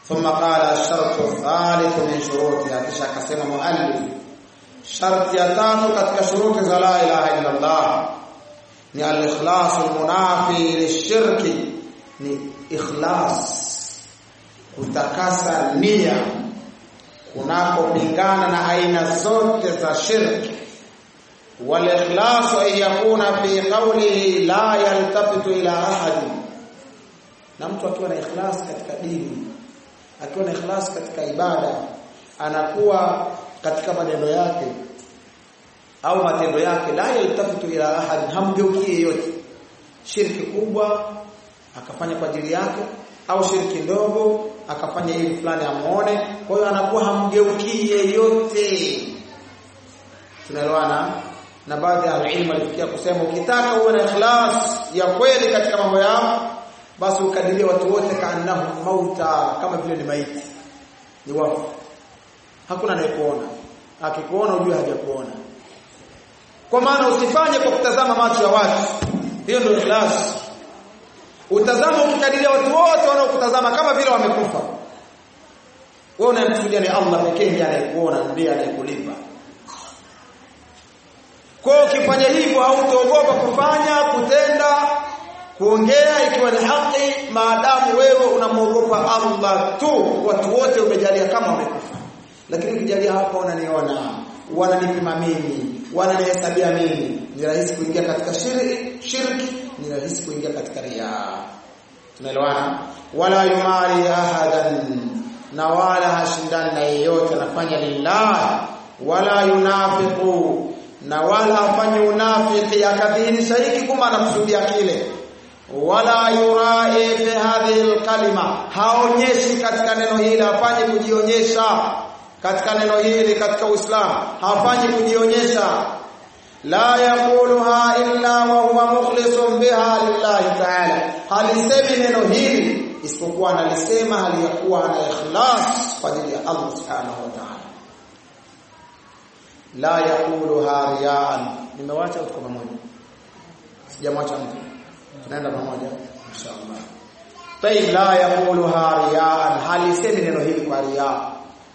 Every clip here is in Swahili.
ثم قال الشرط الثالث من شروطها kisha akasema muallif sharti ya tatu katika shuruti za la ilaha illa Allah ni al-ikhlas al-munafi lishirki ni ikhlas kutakasa nia kunakopingana na aina zote za shirki wal-ikhlas an yakuna fi qawlihi la yaltafitu ila ahad na mtu akiwa na ikhlas katika dini akiwa na ikhlas katika ibada anakuwa katika maneno yake au matendo yake la yaltafitu ila ahad hamgeukie yote shirki kubwa akafanya kwa ajili yake au shirki ndogo akafanya ili fulani amuone kwa hiyo anakuwa hamgeukie yote tunaelewana na baadhi ya ilmu alifikia kusema ukitaka uwe na ikhlas ya kweli katika mambo yao basi ukadirie watu wote kaannahu mauta kama vile ni maiti ni wafu hakuna anayekuona akikuona ujue hajakuona kwa maana usifanye kwa kutazama macho ya watu hiyo ndio ikhlas utazama ukikadiria watu wote wanaokutazama kama vile wamekufa wewe unayemkusudia ni Allah pekee ndiye anayekuona ndiye anayekulipa kwa ukifanya hivyo hautaogopa kufanya kutenda kuongea ikiwa ni haki maadamu wewe unamwogopa Allah tu watu wote umejalia kama wamekufa lakini ukijalia hapa unaniona wananipima mimi wananihesabia mimi ni rahisi kuingia katika shirki shirki ni rahisi kuingia katika riya tunaelewana wala yumari ahadan na wala hashindani na yeyote anafanya lillah wala yunafiqu na wala afanye unafiki akadhihirisha hiki kuma anakusudia kile wala yurai fi hadhihi alkalima haonyeshi katika neno hili afanye kujionyesha katika neno hili katika Uislamu hafanyi kujionyesha la yaquluha illa wa huwa mukhlisun biha lillahi ta'ala halisemi neno hili isipokuwa analisema hali ya kuwa ana ikhlas kwa ajili ya Allah subhanahu wa ta'ala la yaquluha riyaan nimewacha tuko pamoja sijamwacha mtu tunaenda pamoja inshallah tayib la yaquluha riyaan halisemi neno hili kwa riyaa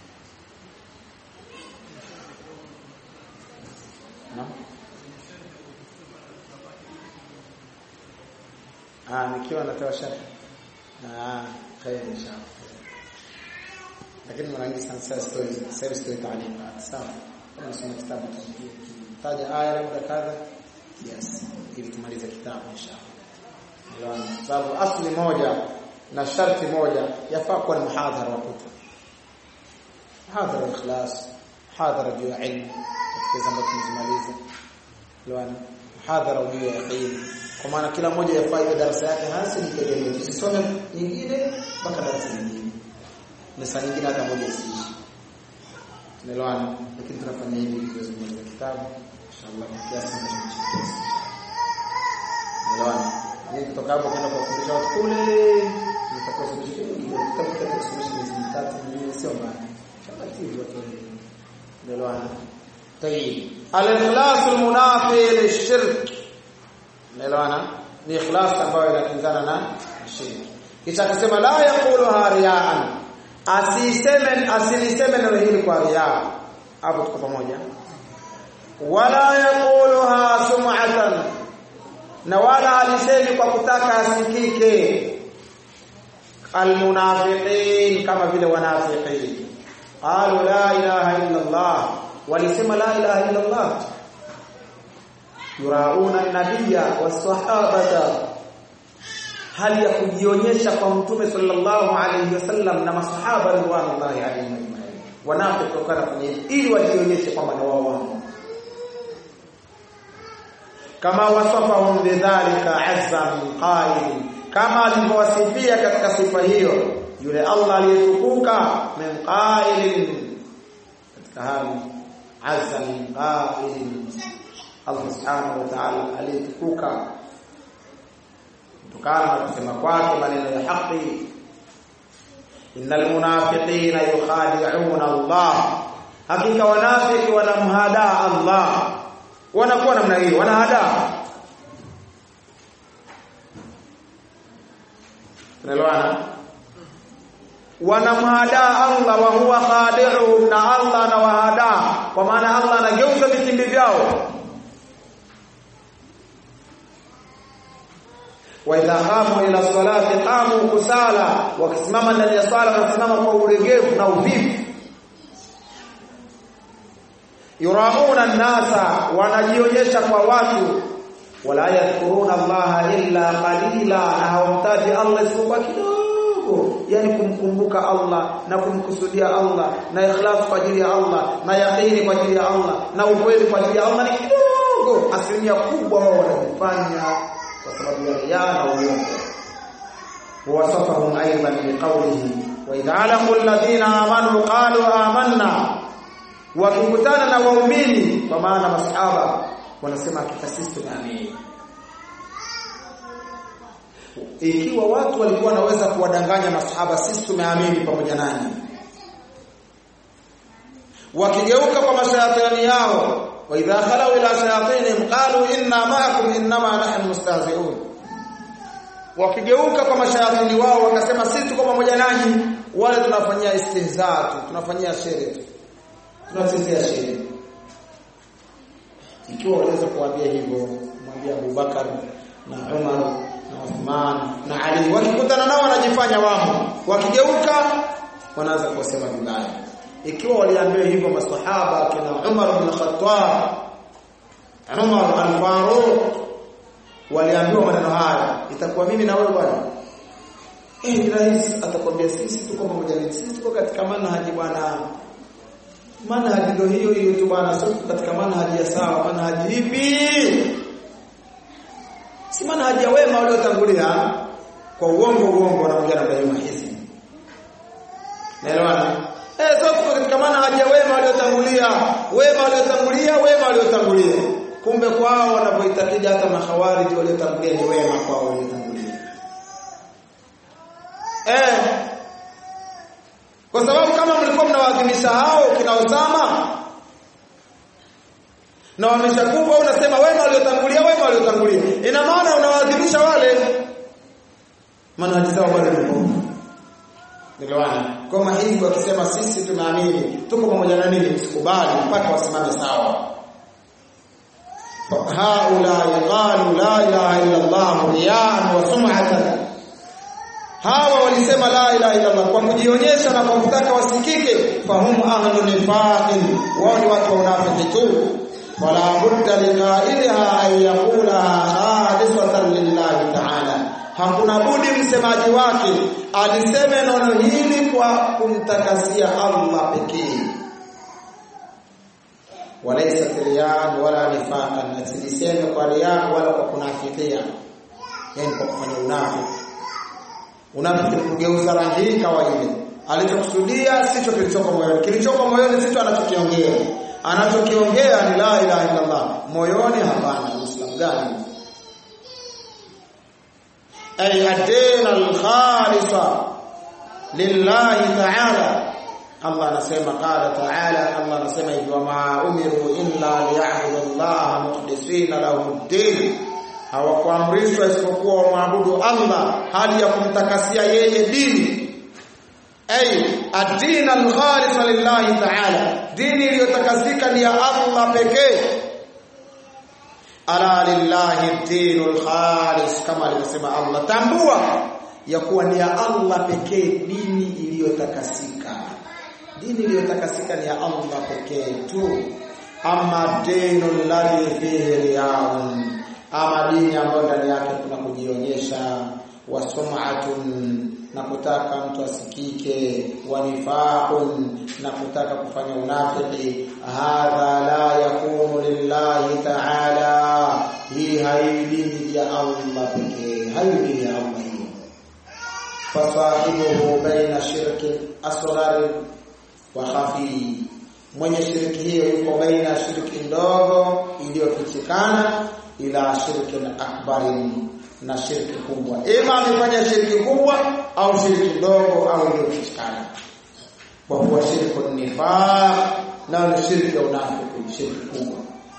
Ah, nikiwa natoa sharhi. Ah, khair inshallah. Lakini mara nyingi sana sasa story, sasa story taalifa. Sawa. Kama nasoma kitabu taja aya labda kadha. Yes. Ili tumalize kitabu inshallah. Ndio. Sababu asli moja na sharti moja yafaa kuwa ni muhadhara wa kutwa. Muhadhara ikhlas, muhadhara juu ya ilmu katika zambo tumezimaliza. Ndio. Muhadhara juu ya ilmu kwa maana kila mmoja yafaa iwe darasa yake hasa nitegemee tusisome nyingine mpaka darasa nyingine na saa nyingine hata moja isiishi tunaelewana lakini tunafanya hivi ili tuweze kumaliza kitabu inshallah kiasi tunachokipesa tunaelewana ni kutoka hapo kwenda kuwafundisha watu kule nitakuwa suluhisho kitabu cha suluhisho miezi mitatu minne sio mbaya chapati watu tunaelewana طيب الاخلاص المنافي للشرك Unaelewana? Ni ikhlas ambayo inakinzana na shirki. Kisha akasema la yaqulu riyaan. Asiseme asiliseme neno hili kwa riya. Hapo tuko pamoja. Wala yaquluha sum'atan. Na wala alisemi kwa kutaka asikike. Almunafiqin kama vile wanafiqin. Qalu la ilaha illa Allah. Walisema la ilaha illa Allah. yurauna nabiyya wasahabata hali ya kujionyesha kwa mtume sallallahu alayhi wasallam na masahaba ridwanullahi alayhim ajma'in wanapotokana kwenye ili wajionyeshe kwamba ni wao wao kama wasafahum bidhalika azza min qail kama alivyowasifia katika sifa hiyo yule Allah aliyetukuka min qailin katika hali azza min qailin Allah subhanahu wa ta'ala aliyetukuka kutokana na kusema kwake maneno ya haki innal munafiqina yukhadi'una Allah hakika wanafiki wanamhada Allah wanakuwa namna hiyo wanahada tunaelewana wanamhadaa Allah wa huwa khadi'uhum na Allah anawahadaa kwa maana Allah anageuza vitimbi vyao wa idha qamu ila salati qamu kusala wakisimama ndani ya sala wanasimama kwa ulegevu na uvivu yurauna nasa wanajionyesha kwa watu wala yadhkuruna Allah illa qalila na hawamtaji Allah isipokuwa kidogo yani kumkumbuka Allah na kumkusudia Allah na ikhlas kwa ajili ya Allah na yaqini kwa ajili ya Allah na ukweli kwa ajili ya Allah ni kidogo asilimia kubwa wao wanafanya kwa sababu ya riya na uongo wasafahum aidan biqawlihi wa idha laqul ladina amanu qalu amanna wakikutana na waumini kwa maana masahaba wanasema hakika sisi tunaamini ikiwa watu walikuwa wanaweza kuwadanganya masahaba sisi tumeamini pamoja nani wakigeuka kwa mashayatani yao wa idha khalau ila shayatinihim qalu inna ma'akum innama nahnu mustahzi'un wakigeuka kwa mashayatani wao wakasema sisi tuko pamoja nanyi wale tunafanyia istihza tu tunafanyia shere tu tunachezea shere ikiwa waweza kuambia hivyo mwambie Abubakar na Umar na Uthman na Ali wakikutana nao wanajifanya wamo wakigeuka wanaanza kusema vibaya ikiwa waliambiwa hivyo maswahaba kina Umar bin Khattab Umar al-Faruq waliambiwa maneno haya itakuwa mimi na wewe bwana eh rais atakwambia sisi tuko pamoja sisi tuko katika manhaji bwana manhaji ndio hiyo hiyo tu bwana sio katika manhaji ya sawa manhaji ipi si manhaji ya wema waliotangulia kwa uongo uongo wanaongea na daima hizi naelewana eh sio tuko katika manhaji ya wema waliotangulia wema waliotangulia wema waliotangulia kumbe kwao wanapoitakija hata makhawariji waliotangulia ni wema kwao waliotangulia eh kwa sababu kama mlikuwa mnawaadhimisha hao kina Osama na wameshakufa unasema wema waliotangulia wema waliotangulia ina maana unawaadhimisha wale manhaji zao bado ni Niliwana. Kama hivi wakisema sisi tunaamini tuko pamoja na nini msikubali mpaka wasimame sawa. Haula yaqalu la ilaha illa Allah riya'an wa sum'atan hawa walisema la ilaha illa Allah kwa kujionyesha na kwa kutaka wasikike fahum ahlu nifaqin wao ni watu wa unafiki tu wala budda liqailiha an yaqulaha khalisatan lillahi ta'ala hakuna budi msemaji wake aliseme neno hili kwa kumtakasia Allah pekee walaysa riyan wala nifaqan asiliseme kwa riyan wala kwa kunafikia yani kwa kufanya unafiki unafiki kugeuza rangi hii kawaida alichokusudia sicho kilichoko moyoni kilichoko moyoni sicho anachokiongea anachokiongea ni la ilaha illa Allah moyoni hapana muislamu gani ay adina al-khalisa lillahi ta'ala Allah anasema qala ta'ala Allah anasema hivi ma umiru illa liya'budu Allah mukhlisina lahu ad-din hawakuamrishwa isipokuwa wamwabudu Allah hali ya kumtakasia yeye dini ay ad-din al-khalis lillahi ta'ala dini iliyotakasika ni ya Allah pekee ala lillahi ad-dinul khalis kama alivyosema Allah tambua ya kuwa ni ya Allah pekee dini iliyotakasika dini iliyotakasika ni ya Allah pekee tu ama dinul ladhi fihi riyaun ama dini ambayo ndani yake kuna kujionyesha wasum'atun na kutaka mtu asikike wanifaqun na kutaka kufanya unafiki hadha la yakunu lillahi ta'ala hii haidini ya Allah pekee haidini ya Allah hiyo fasahibuhu baina shirki asghar wa khafi mwenye shirki hiyo yuko baina shirki ndogo iliyofichikana ila shirki akbarin na shirki kubwa ima amefanya shirki kubwa au shirki ndogo au iliyofichikana kwa kuwa shirku nifaq na ni shirki ya unafiki shirki kubwa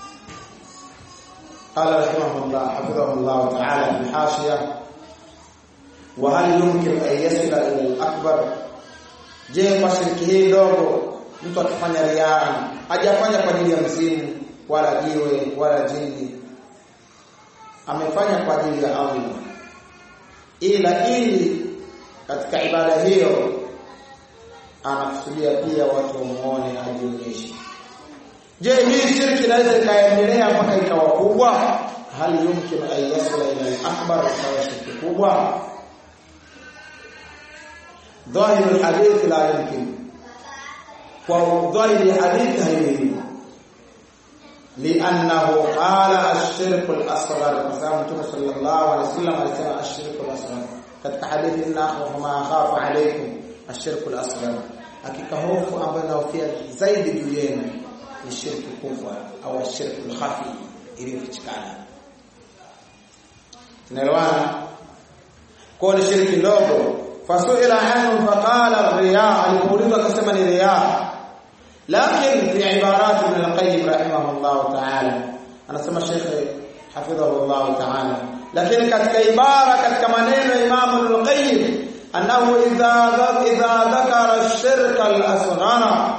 قال رحمه الله حفظه الله تعالى في الحاشية وهل يمكن أن يصل إلى الأكبر je kwa shiriki hii ndogo mtu akifanya riaa hajafanya kwa ajili ya mzimu wala jiwe wala jini amefanya kwa ajili ya Allah ila ili katika ibada hiyo anakusudia pia watu wamuone ajionyeshe je hii shirki inaweza ikaendelea mpaka ikawa kubwa hal yumkin an yasila ila al-akbar ikawa shirki kubwa ظاهر الحديث لا يمكن وظاهر الحديث هي لانه قال الشرك الاصغر فسامه صلى الله عليه وسلم alisema الشرك الاصغر katika hadithi inna ma khafa alaykum الشرك الاصغر hakika hofu ambayo naofia zaidi juu yenu ni shirki kubwa au shirki khafi iliyofichikana tunaelewana kwa ni shirki ndogo fasuila anhu faqala riya alipoulizwa akasema ni riya lakini fi ibarat ibn al-qayyim rahimahullah ta'ala anasema sheikh hafidhahu Allah ta'ala lakini katika ibara katika maneno ya Imam Ibn al-Qayyim annahu idha idha dhakara ash-shirka al-asghara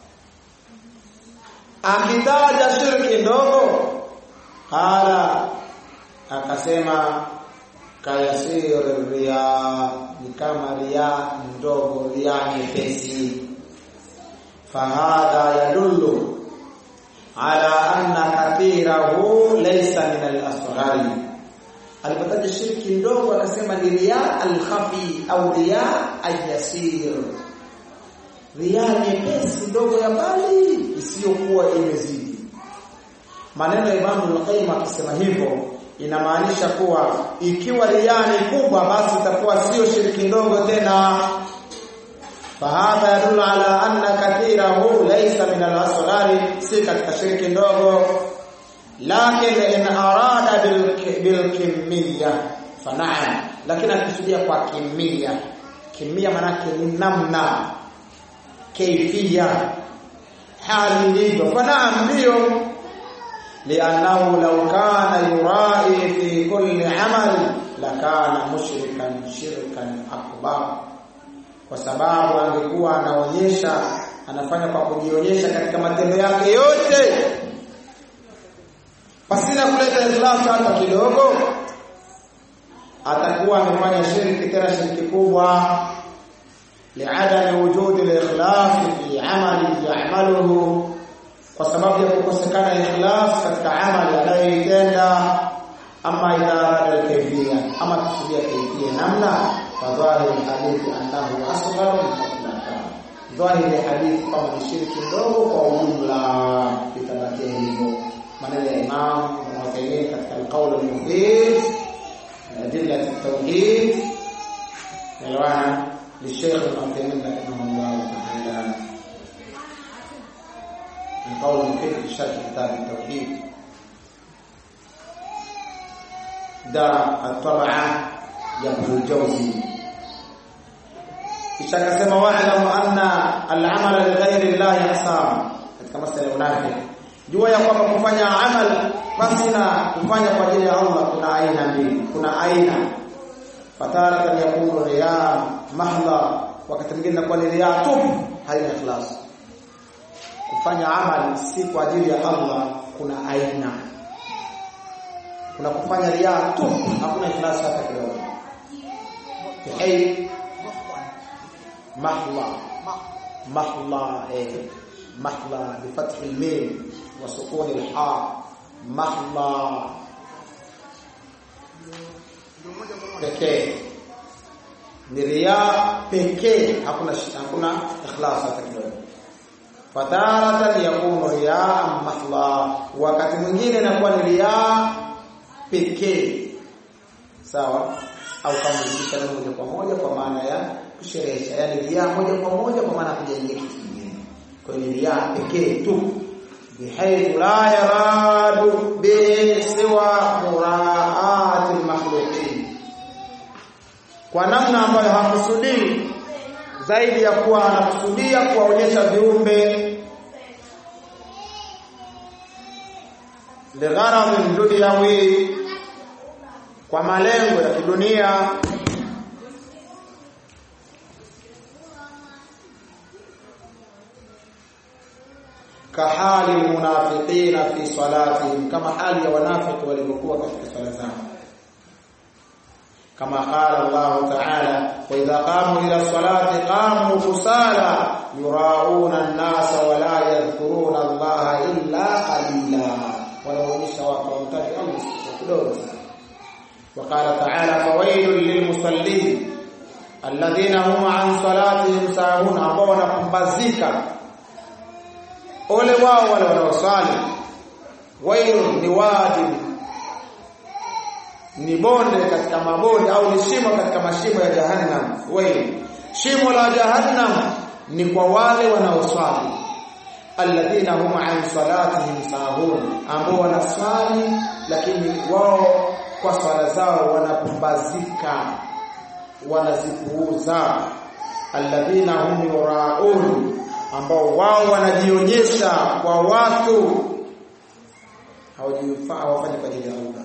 akitaja shirki ndogo qala akasema kayasir riya ni kama riya ndogo riya nyepesi fahadha yadullu ala anna kathirahu laysa min al-asghari alipotaja shirki ndogo akasema ni riya al-khafi au riya al-yasir riya nyepesi ndogo ya mbali isiyokuwa imezidi maneno ya Imam al-Qayyim akisema hivyo inamaanisha kuwa ikiwa riya ni kubwa basi itakuwa sio shirki ndogo tena fahadha yadullu ala anna kathirahu laysa min al-asghari si katika shirki ndogo lakini in arada bil kimiyya fana'am lakini akisudia kwa kimiyya kimiyya manake ni namna kaifia hali ilivyo fana'am ndio لانه لو كان يرائي في كل عمل لكان مشركا شركا اكبر kwa sababu angekuwa anaonyesha anafanya kwa kujionyesha katika matendo yake yote pasina kuleta ikhlas hata kidogo atakuwa amefanya shirki tena shirki kubwa liadami wujudi al-ikhlas fi amali ya'maluhu kwa sababu ya kukosekana ikhlas katika amali anayoitenda ama idara al-kayfiyya ama kusudia kayfiyya namna fadhahir hadithi annahu asghar mutlaqa dhahir hadithi kama ni shirki ndogo kwa ujumla itabakia hivyo maneno ya Imam Ibn katika al-qawl al-mufid adilla at-tauhid yalwana للشيخ ابن رحمه الله تعالى من قول مفيد في شرح كتاب التوحيد ده الطبعة يبدو الجوزي kisha akasema wa'lamu anna al-amala li ghayri Allah ihsan katika masala unafiki jua ya kwamba kufanya amal pasina kufanya kwa ajili ya Allah kuna aina mbili kuna aina fataratan yakunu riya mahdha wakati mwingine inakuwa ni riya tu haina ikhlas kufanya amali si kwa ajili ya Allah kuna aina kuna kufanya riya tu hakuna ikhlas hata kidogo hey mahla mahla eh mahla bi fath al-mim wa sukun al-ha mahla pekee ni riya pekee hakuna hakuna ikhlas hata kidogo fataratan yakunu riya mahla wakati mwingine inakuwa ni riya pekee sawa au kama zikisha moja kwa moja kwa maana ya kusherehesha yani riya moja kwa moja kwa maana kujaingia kitu kingine kwa hiyo ni riya pekee tu bihaythu la yaradu bi siwa muraati al-makhluqin kwa namna ambayo hakusudii zaidi ya kuwa anakusudia kuwaonyesha viumbe ligharadhin dunyawi kwa malengo ya kidunia kahali almunafiqina fi salatihim kama hali ya wanafiki walivyokuwa katika sala zao kama qala Allah ta'ala wa idha qamu ila salati qamu kusala yurauna an-nasa wa la yadhkuruna Allah illa qalila wanaonyesha watu wamtaji Allah kidogo وقال تعالى فويل للمصلين الذين هم عن صلاتهم ساهون ambao wanapumbazika ole wao wale wanaosali wailu ni wadi ni bonde katika mabonde au ni shimo katika mashimo ya jahannam wailu shimo la jahannam ni kwa wale wanaoswali alladhina hum an salatihim sahun ambao wanaswali lakini wao kwa swala zao wanapumbazika wanazipuuza alladhina hum yuraun ambao wao wanajionyesha kwa watu hawajifaa hawafanyi kwa ajili ya Allah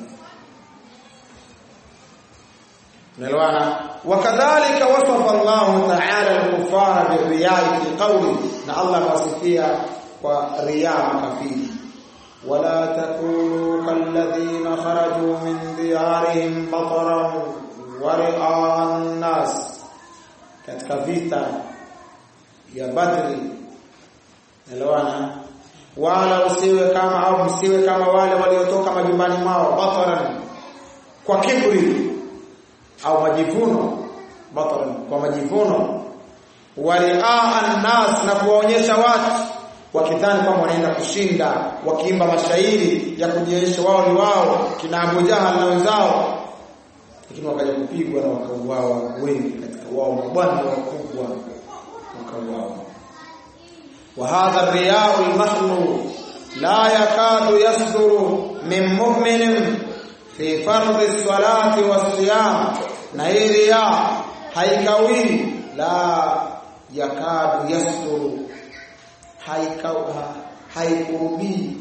Unaelewana? Wakadhalika wasafa Allah Ta'ala al-kuffara birriya'i fi qawli na Allah wasifia kwa riya makafiri wala takunu kalladhina kharaju min diyarihim bataran wa ri'a an-nas katika vita ya Badri elewana wala usiwe kama au msiwe kama wale waliotoka majumbani mwao bataran kwa kibri au majivuno bataran kwa majivuno waliaa annas na kuwaonyesha watu wakidhani kwamba wanaenda kushinda wakiimba mashairi ya kujionyesha wao ni wao kina Abu Jahal na wenzao lakini wakaja kupigwa na wakauawa wengi katika wao mabwana wakubwa wakauawa وهذا الرياء المخلوق لا يكاد يصدر من مؤمن في فرض الصلاة والصيام na hii riya haikawi la yakadu yasduru haikawa haikurubii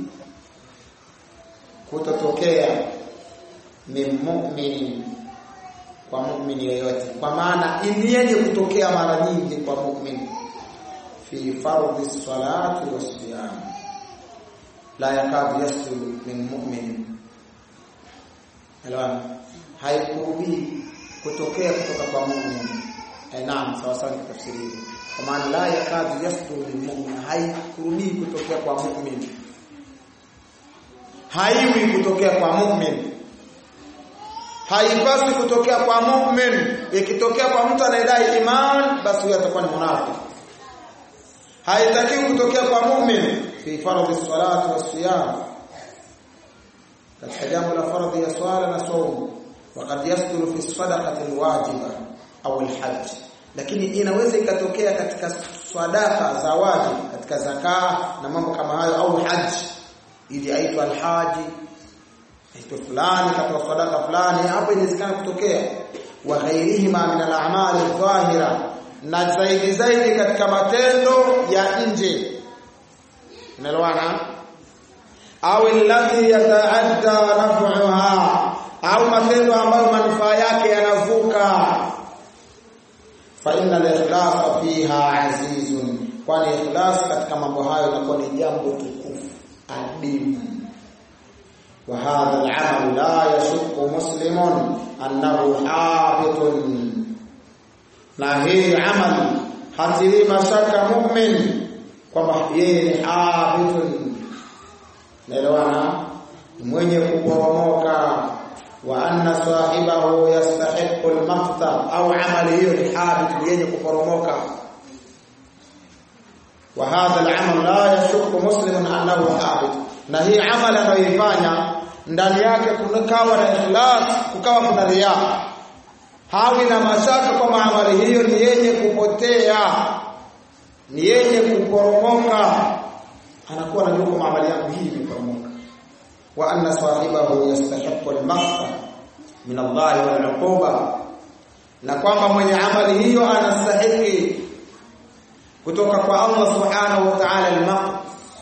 kutotokea min mu'minin kwa mu'mini yoyote kwa maana ili yenye kutokea mara nyingi kwa mu'min fi fardhi salati wasiyam la yakadu yasduru min mu'min Elewana haikurubii kutokea kutoka kwa mu'min eh naam sawa sawa tafsiri kwa maana la yakadu yasduru min mu'min haikurubii kutokea kwa mu'min haiwi kutokea kwa mu'min haipaswi kutokea kwa mu'min ikitokea kwa mtu anayedai iman basi huyo atakuwa ni munafiki haitakiwi kutokea kwa mu'min fi fardhi salati wasiyam katika jambo la fardhi ya swala na saumu wakati yasduru fi sadaqati alwajiba au alhajj lakini inaweza ikatokea katika sadaka za wajibu katika zakaa na mambo kama hayo au haji ili aitwa alhaji aitwa fulani katika sadaka fulani hapo inawezekana kutokea wa ghairihima min al-a'mal adh-dhahira na zaidi zaidi katika matendo ya nje unaelewana au alladhi yataadda naf'uha au matendo ambayo manufaa yake yanavuka fa inna al-ikhlasa fiha azizun kwani ikhlas katika mambo hayo inakuwa ni jambo tukufu adimu wa hadha al-amal la yashukku muslimun annahu habitun na hii amal hatili mashaka mu'min kwamba yeye ni habitun naelewana mwenye kuporomoka wa anna sahibahu yastahiqu al-maqta au amali hiyo ni habit yenye kuporomoka wa hadha al-amal la yashukku muslimun annahu habit na hii amali anayoifanya ndani yake kunakawa na ikhlas kukawa kuna riya hawi na mashaka kwamba amali hiyo ni yenye kupotea ni yenye kuporomoka anakuwa anajua kwamba amali yangu hii imeporomoka wa anna sahibahu yastahiqu al-maghfira min Allah wal 'uquba na kwamba mwenye amali hiyo anastahili kutoka kwa Allah subhanahu wa ta'ala al-maghfira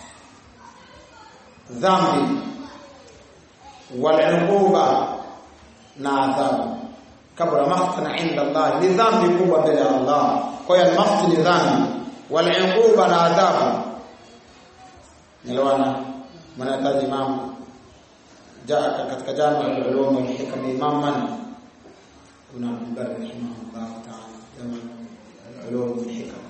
dhambi wal 'uquba na adhabu kabla maghfira inda Allah ni dhambi kubwa mbele ya Allah kwa hiyo al-maghfira ni dhambi wal 'uquba na adhabu niliona mwanataji imam jaa katika jami al-ulum wal hikam imam man kuna Abdullah rahimahullah ta'ala jami al-ulum wal hikam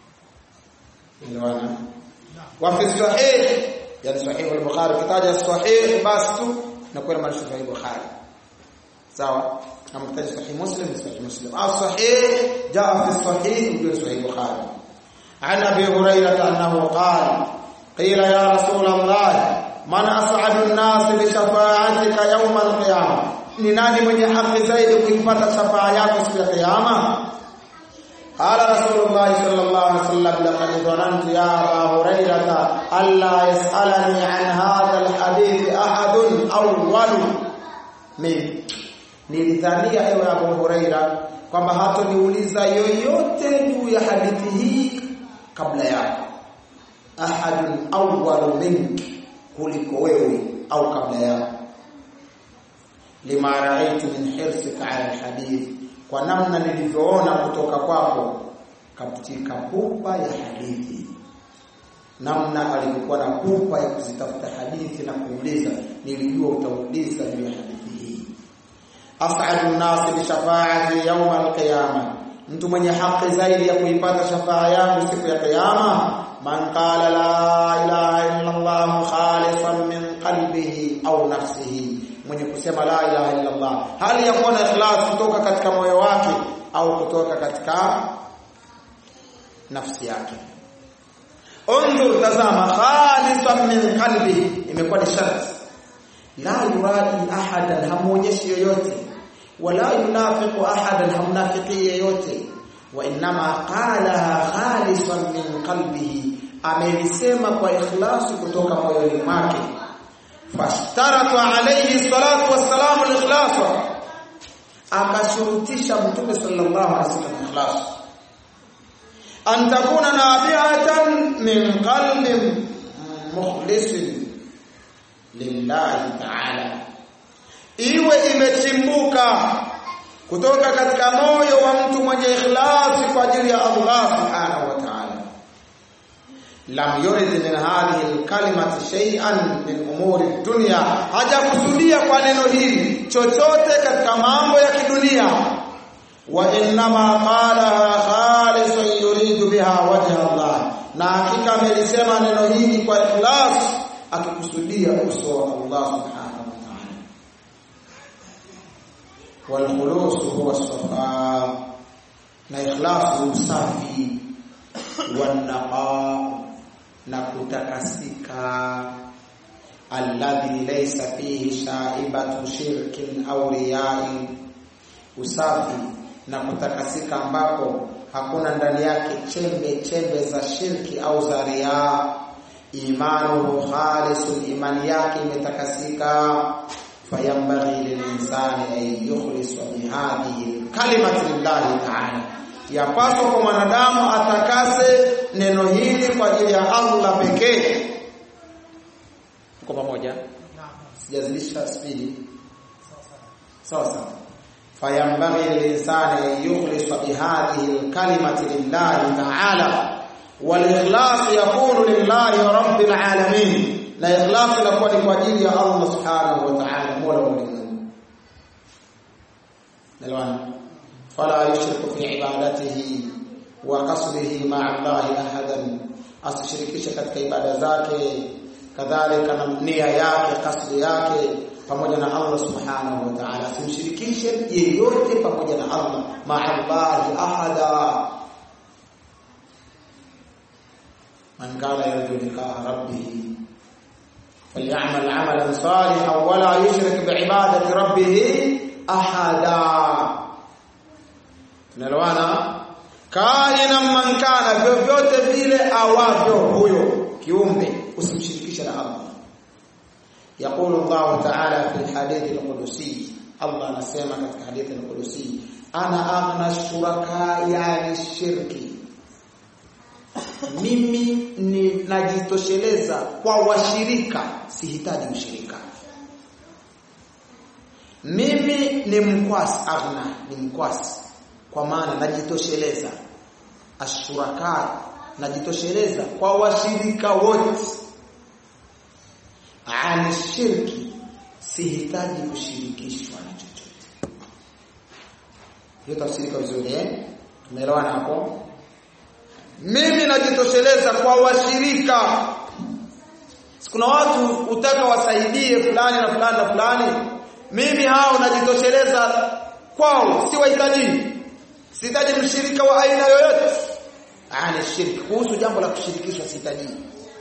niliona wa fi sahih yani sahih al-bukhari kitaja sahih basi tu na kwa maana sahih bukhari sawa kama kitaja sahih muslim sahih muslim au sahih jaa fi sahih ndio sahih bukhari عن ابي هريره انه قال قيل يا رسول الله من اسعد الناس بشفاعتك يوم القيامه ni nani mwenye haki zaidi kuipata shafaa yako siku ya kiyama قال رسول الله صلى الله عليه وسلم لقد ظننت يا ابا هريره الا يسالني عن هذا الحديث احد اول من nilidhania ewe Abu Huraira kwamba hatoniuliza yoyote juu ya hadithi hii kabla yako ahadun awwalu mink kuliko wewe au kabla yako lima raaitu min hirsika ala alhadith kwa namna nilivyoona kutoka kwako katika pupa ya hadithi namna alivyokuwa na pupa ya kuzitafuta hadithi na kuuliza nilijua utauliza juu ya hadithi hii as'adu an-nas bi shafaa'ati yawm al-qiyamah mtu mwenye haki zaidi ya kuipata shafaa yangu siku ya kiyama man qala la ilaha illa Allah khalisan min qalbihi au nafsihi mwenye kusema la ilaha illa Allah hali ya kuwa na ikhlas kutoka katika moyo wake au kutoka katika nafsi yake unzur tazama khalisan min qalbihi imekuwa ni sharti la yuradi ahadan hamuonyeshi yoyote wala yunafiqu ahadan hamnafiki yeyote wa inma qalaha khalisan min qalbihi amelisema kwa ikhlasi kutoka moyoni mwake fashtarata alayhi salatu wassalamu al-ikhlas akashurutisha mtume sallallahu alaihi wasallam ikhlas an takuna nabi'atan min qalbin mukhlisin lillahi ta'ala iwe imechimbuka kutoka katika moyo wa mtu mwenye ikhlasi kwa ajili ya Allah subhanahu wa ta'ala lam yurid min hadhihi alkalimati shay'an min umuri dunya hajakusudia kwa neno hili chochote katika mambo ya kidunia wa innama qala khalisan yuridu biha wajha Allah na hakika amelisema neno hili kwa ikhlas akikusudia uso wa Allah subhanahu wa ta'ala wal khulus huwa safa na ikhlas usafi wan naqa na kutakasika alladhi laysa fihi shaibatu shirkin au riyai usafi na kutakasika ambapo hakuna ndani yake chembe chembe za shirki au za riya imanuhu khalisun imani yake imetakasika fayambaghi lilinsani an yukhlisa bihadhihi kalimati lillahi ta'ala yapaswa kwa mwanadamu atakase neno hili kwa ajili ya Allah pekee. Tuko pamoja? Sijazidisha spidi. Sawa sawa. Fayambaghi lilinsani an yukhlisa bihadhihi alkalimati lillahi ta'ala wal ikhlas yakunu lillahi rabbil alamin na ikhlas inakuwa ni kwa ajili ya Allah subhanahu wa ta'ala mola wa ulimwengu. Nalwana فلا يشرك في عبادته وقصده مع الله احدا asishirikishe katika ibada zake kadhalika na nia yake kasdi yake pamoja na Allah subhanahu wa ta'ala asimshirikishe yeyote pamoja na Allah ma'allahi ahada man kana yarju liqa'a rabbih falyamal 'amalan salihan wa la yushrik bi'ibadati rabbih ahada Tunaelewana? Kaina man kana vyovyote vile awavyo huyo kiumbe usimshirikishe na Allah. Yaqulu Allah Ta'ala fi hadithi al-Qudusi Allah anasema katika hadithi al-Qudusi ana aghna shuraka yani shirki mimi ni najitosheleza kwa washirika sihitaji ushirika mimi ni mkwasi aghna ni mkwasi kwa maana najitosheleza ashuraka najitosheleza kwa washirika wote ani shirki sihitaji kushirikishwa na chochote hiyo tafsiri vizuri eh tumeelewana hapo mimi najitosheleza kwa washirika kuna watu utaka wasaidie fulani na fulani na fulani mimi hao najitosheleza kwao si wahitaji sihitaji mshirika wa aina yoyote ani shirki kuhusu jambo la kushirikishwa sihitaji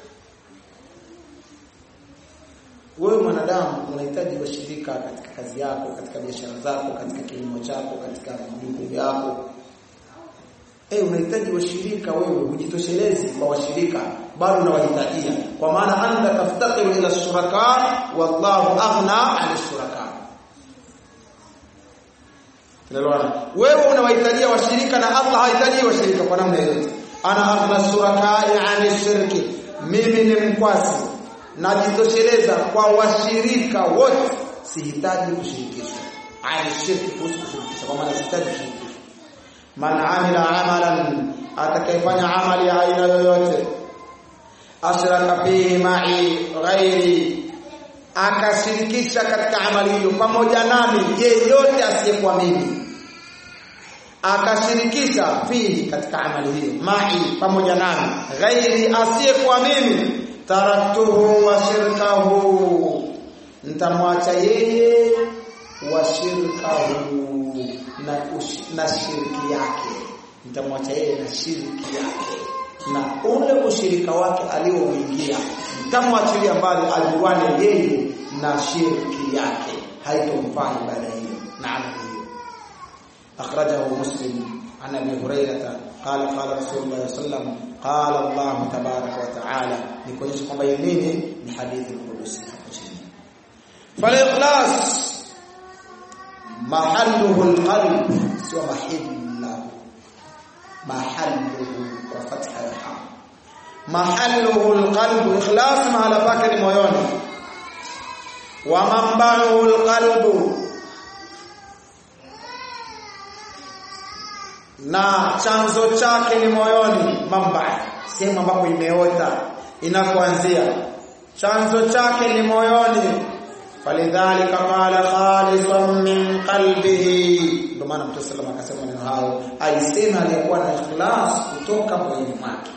wewe mwanadamu unahitaji washirika katika kazi yako katika biashara zako katika kilimo chako katika majukumu yako eh unahitaji washirika wewe hujitoshelezi kwa washirika bado unawahitajia kwa maana anta taftaqiru ila shuraka wallahu aghna 'an shuraka Tunaelewana? Wewe unawahitajia washirika na Allah hahitaji washirika kwa namna yoyote. Ana aghna shuraka 'an shirki. Mimi ni mkwasi najitosheleza kwa washirika wote sihitaji kushirikishwa. 'An shirki kuhusu kushirikishwa kwa maana sihitaji kushirikishwa. Man amila amalan atakayefanya amali ya aina yoyote ashraka fihi ma'i ghairi akashirikisha katika amali hiyo pamoja nami yeyote asiyekuwa mimi akashirikisha fihi katika amali hiyo ma'i pamoja nami ghairi asiyekuwa mimi taraktuhu wa shirkahu nitamwacha yeye wa shirkahu na, na shirki yake nitamwacha yeye na shirki yake na ule ushirika wake alioingia nitamwachilia mbali ajuane yeye na shirki yake haitomfaa ibada hiyo na amali hiyo akhrajahu muslim عن ابي هريره قال قال رسول الله صلى الله عليه وسلم قال الله تبارك وتعالى nikuonyesha kwamba hii nini ni hadithi kudusi hapo chini falikhlas mahalluhu alqalb sio mahillahu mahalluhu kwa fatha ya ha mahalluhu alqalb ikhlas mahala pake ni moyoni wa mambahu alqalb na chanzo chake ni moyoni mamba sehemu ambapo imeota inakuanzia chanzo chake ni moyoni falidhalika qala khalisan min qalbihi ndio maana mtume sallallahu akasema neno hao alisema aliyekuwa na ikhlas kutoka moyoni mwake